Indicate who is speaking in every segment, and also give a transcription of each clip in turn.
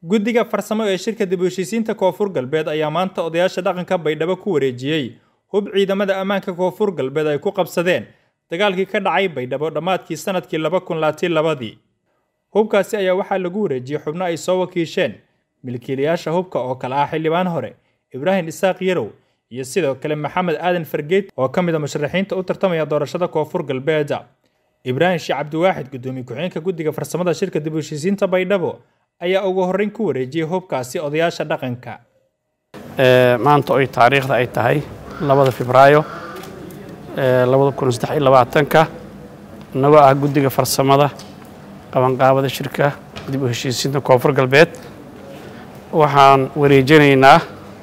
Speaker 1: guddiga farsamo ee shirka dib u heshiisiinta koonfur galbeed ayaa maanta odayaasha dhaqanka baydhabo ku wareejiyey hub ciidamada ammaanka koonfur galbeed ay ku qabsadeen dagaalkii ka dhacay baydhabo dhammaadkii sanadkii laba kun laatiin labadii hubkaasi ayaa waxaa lagu wareejiyey xubno ay soo wakiisheen milkiilayaasha hubka oo kale ah xildhibaan hore ibraahim isaaq yarow iyo sidoo kale maxamed aadan fargeed oo ka mid a musharaxiinta u tartamaya doorashada koonfur galbeed ibraahim sheekh cabdiwaaxid gudoomiye ku-xigeenka guddiga farsamada shirka dib u heshiisiinta baydhabo ayaa ugu horreyn ku wareejiyey hubkaasi odayaasha dhaqanka
Speaker 2: maanta oy taariikhda ay tahay labada febraayo labada kun saddex iyo labaatanka innagoo ah guddiga farsamada qabanqaabada shirka dib u heshiisiinta koonfur galbeed waxaan wareejinaynaa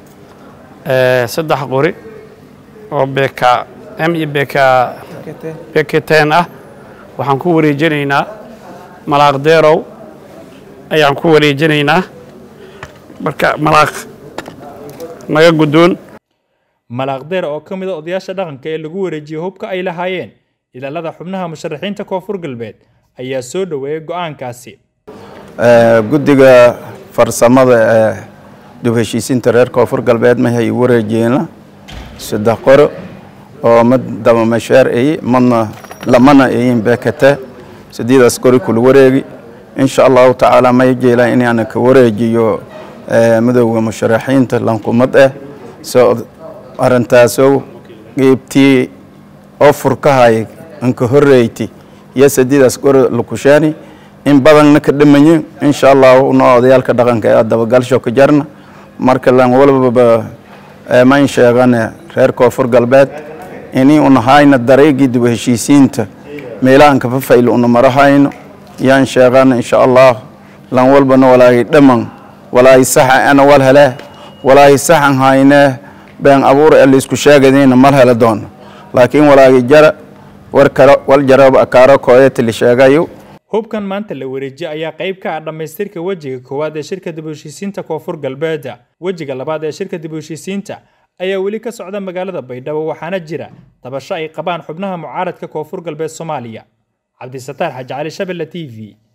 Speaker 2: saddex qori oo beka m iyo beka beketen ah waxaan ku wareejinaynaa malaaq deerow ayaan ku wareejinaynaa marka malaaq naga guddoon
Speaker 1: malaaqdeer oo ka mid a odayaasha dhaqanka ee lagu wareejiyey hubka ay lahaayeen ilaalada xubnaha musharaxiinta koonfur galbeed ayaa soo dhoweeyey go-aankaasi
Speaker 3: guddiga farsamada ee dib heshiisiinta reer koonfur galbeed mahay wareejeena saddex qoro oo mid dabamasheer ay madna lamana ayin beekate sideedaas qori kula wareegi insha allahu tacaala may jeelaan inaana ka wareejiyo midowda musharaxiinta lankumad ah soo arintaasow geebtii oo furkahay anka horeyti iyo sideedaas qori lakushaani in badanna ka dhamaye insha allahu una odayaalka dhaqanka ee dabagalsho ka jarna marka lan walbaba mayn sheegane reer koonfur galbeed ini unahayna dareegii dib heshiisiinta meelahan kafafayl una marahayno yaan sheegana insha allah lan walbana walaahi dhaman walaahi saxa ana wal hele walaahi saxan hayne been abuur ee laisku sheegadayna mal hele doono laakiin walaahi jara war kale wal jarab akaaro kooyata la sheegayo
Speaker 1: hubkan maanta la wareejiyey ayaa qayb ka ah dhammaystirka wejiga koowaad ee shirka dib u heshiisiinta koonfur galbeed wejiga labaad ee shirka dib u heshiisiinta ayaa weli ka socda magaalada baydhabo waxaana jira dabasho ay qabaan xubnaha mucaaradka koonfur galbeed soomaaliya cabdisataar xaji cali shabelle t v